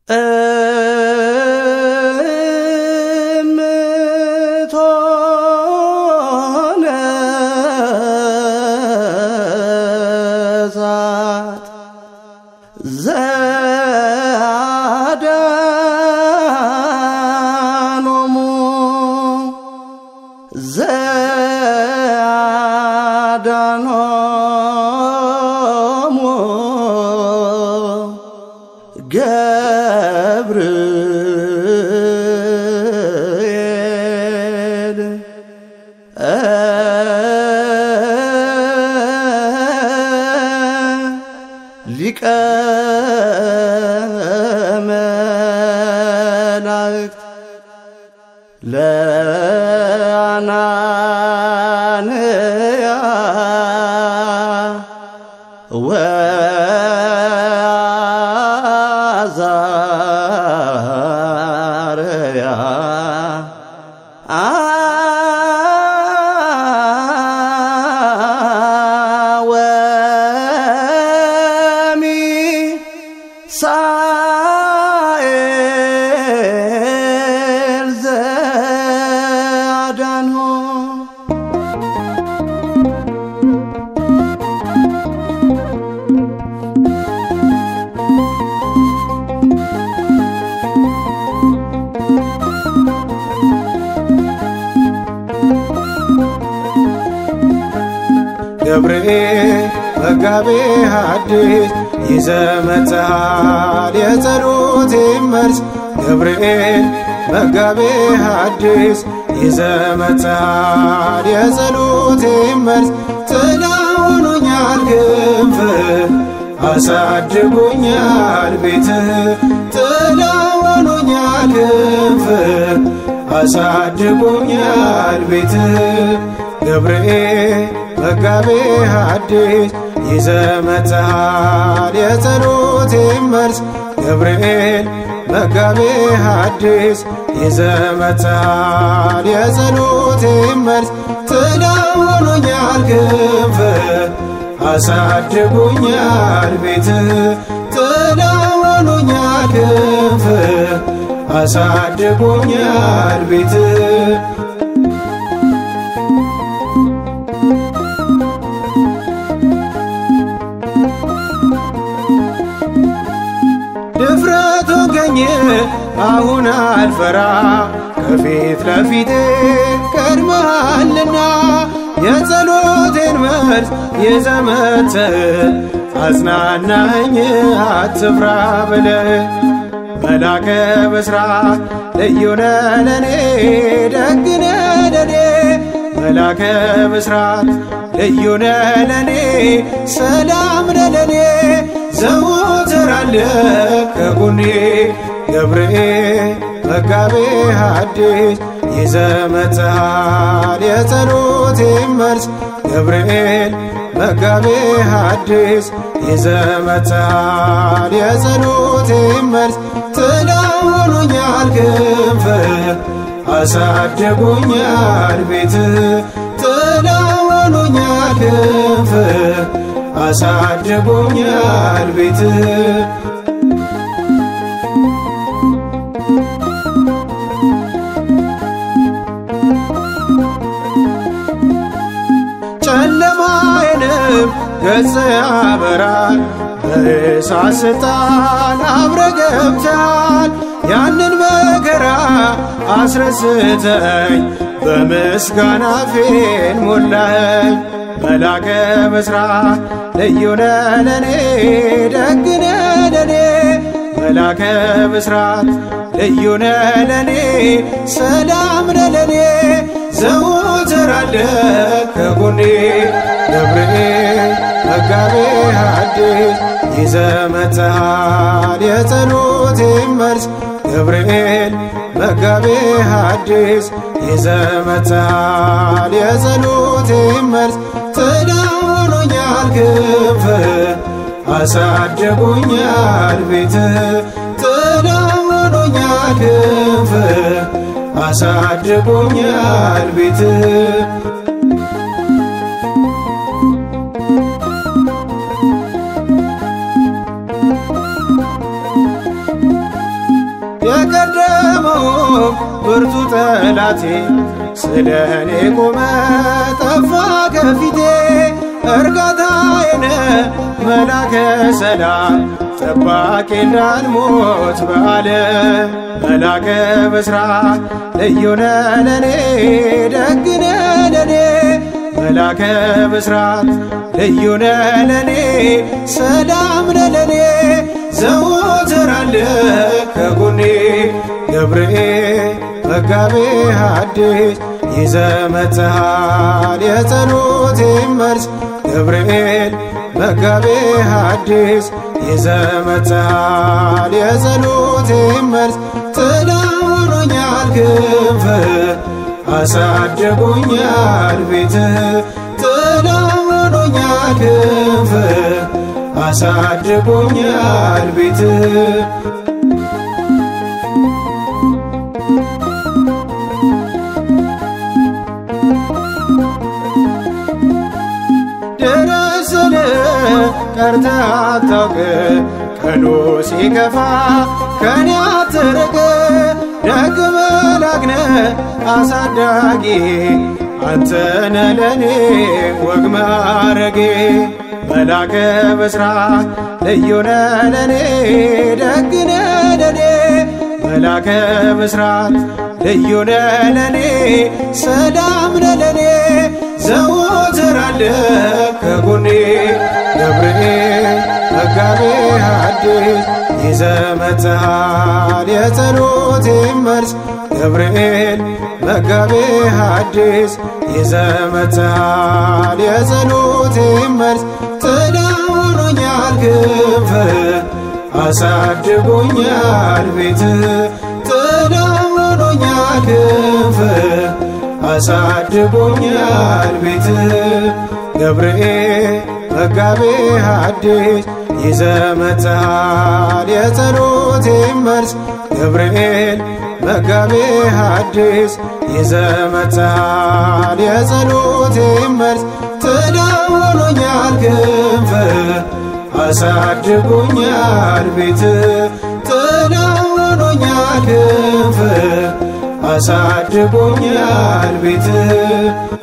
እምትሆነ እሳት ዘአዳኖሙ ዘአዳኖሙ ገብርኤል ሊቀ መላእክት ለአናንያ ወአዛርያ ወሚሳኤል ዘአዳንሆ ገብርኤል መጋቤ ሐዲስ ይዘመትሃል የጸሎቴ መልስ ገብርኤል መጋቤ ሐዲስ ይዘመትሃል የጸሎቴ መልስ ጥላ ሆኖኛል ክንፍ አሳድጎኛል ቤት ጥላ ሆኖኛል ክንፍ አሳድጎኛል ቤት ገብርኤል መጋቤ ሐዲስ ይዘመትሃል የጸሎቴ መልስ ገብርኤል መጋቤ ሐዲስ ይዘመትሃል የጸሎቴ መልስ ጥላ ሆኖኛል ክንፍ አሳድጎኛል ቤት ጥላ ሆኖኛል ክንፍ አሳድጎኛል ቤት ድፍረት ሆንከኝ አሁን አልፈራ ከፊት ለፊቴ ቀድመሃልና የጸሎቴን መልስ የዘመትህ አጽናናኝ አትፍራ ብለ መላከ ብስራት ልዩነ ለኔ ደግነ ለኔ መላከ ብስራት ልዩነ ለኔ ሰላም ለኔ ዘወትር አለ ከጎኔ ገብርኤል መጋቤ ሐዲስ ይዘመትሃል የጸሎቴ መልስ ገብርኤል መጋቤ ሐዲስ ይዘመትሃል የጸሎቴ መልስ ጥላ ሆኖኛል ክንፍ አሳድጎኛል ቤት ጥላ ሆኖኛል ክንፍ አሳድጎኛል ቤት ጨለማዬንም ገጽ ያበራል በእሳት ስጣል አብረ ገብታል ያንን መከራ አስረስተኝ በምስጋና ፌን ሞላኸኝ መላከ ብስራት ልዩነ ለኔ ደግነ ለኔ መላከ ብስራት ልዩነ ለኔ ሰላም ለኔ ዘወትር አለ ከጎኔ ገብርኤል መጋቤ ሐዲስ ይዘመትሃል የጸሎቴ መልስ ገብርኤል መጋቤ ሐዲስ ይዘመትሃል የጸሎቴ መልስ ጥላ ሆኖኛል ክንፍ አሳድጎኛል ቤት ጥላ ሆኖኛል ክንፍ አሳድጎኛል ቤት ብርቱ ጠላቴ ስለ እኔ ቆመ ጠፋ ከፊቴ እርጋታዬን መላከ ሰላም ጠባቂ እንዳልሞት በዓለም መላከ ብስራት ልዩነ ለኔ ደግነ ለኔ መላከ ብስራት ልዩነ ለኔ ሰላም ለኔ ዘወትር አለ ከጎኔ ገብርኤል መጋቤ ሐዲስ ይዘመትሃል የጸሎቴን መልስ ገብርኤል መጋቤ ሐዲስ ይዘመትሃል የጸሎቴን መልስ ጥላ ሆኖኛል ክንፍ አሳድጎኛል ቤት ጥላ ሆኖኛል ክንፍ አሳድጎኛል ቤት ደረስል ቀርተህ አታውቅ ቀኑ ሲከፋ ከኔ አትርቅ ደግ መላክነ አሳዳጊ አንተነ ለኔ ወግ ማረጌ መላከ ብስራት ልዩነ ለኔ ደግነ ለኔ መላከ ብስራት ልዩነ ለኔ ሰላም ለኔ ዘወትር አለ ከጎኔ ገብርኤል መጋቤ ሐዲስ ይዘመትሃል የጸሎቴን መልስ ገብርኤል መጋቤ ሐዲስ ይዘመትሃል የጸሎቴን መልስ ጥላ ሆኖኛል ክንፍ አሳድጎኛል ቤት ጥላ ሆኖኛል ክንፍ አሳድጎኛል ቤት ገብርኤል መጋቤ ሐዲስ ይዘመትሃል የጸሎቴን መልስ ገብርኤል መጋቤ ሐዲስ ይዘመትሃል የጸሎቴን መልስ ጥላ ሆኖኛል ክንፍ አሳድጎኛል ቤት ጥላ ሆኖኛል ክንፍ አሳድጎኛል ቤት